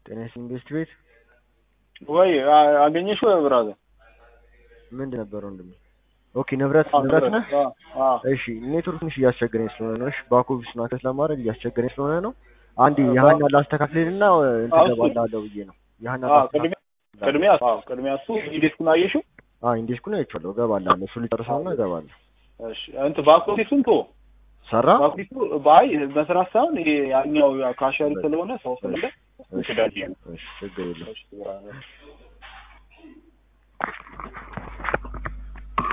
ጤና ይስጥልኝ ኢንቨስት ቤት ወይ አ- አገኘሽው ብራዘር? ምንድን ነበር ወንድሜ? ኦኬ ንብረት ንብረት ነህ? እሺ ኔትወርክ ትንሽ እያስቸገረኝ ስለሆነ ነው። እሺ ባክ ኦፊሱን አክሰስ ለማድረግ እያስቸገረኝ ስለሆነ ነው። አንድ የሀና ላስተካክልና እንትን እገባልሃለሁ ብዬ ነው። የሀና ቅድሚያ ቅድሚያ አዎ ቅድሚያ እሱ ዴስኩን አየሽው? አዎ ኢንዴስኩን አይቼዋለሁ። እገባልሃለሁ። እሱ ሊጨርሰውና እገባለሁ። እሺ እንትን ባክ ኦፊሱን ቶ ሰራ? ባክ ኦፊሱ ባይ መስራት ሳይሆን ይሄ ያኛው ካሸሪ ስለሆነ ሰው ስለለ እሺ ትዳጅ እሺ ችግር የለም። እሺ ብራዘር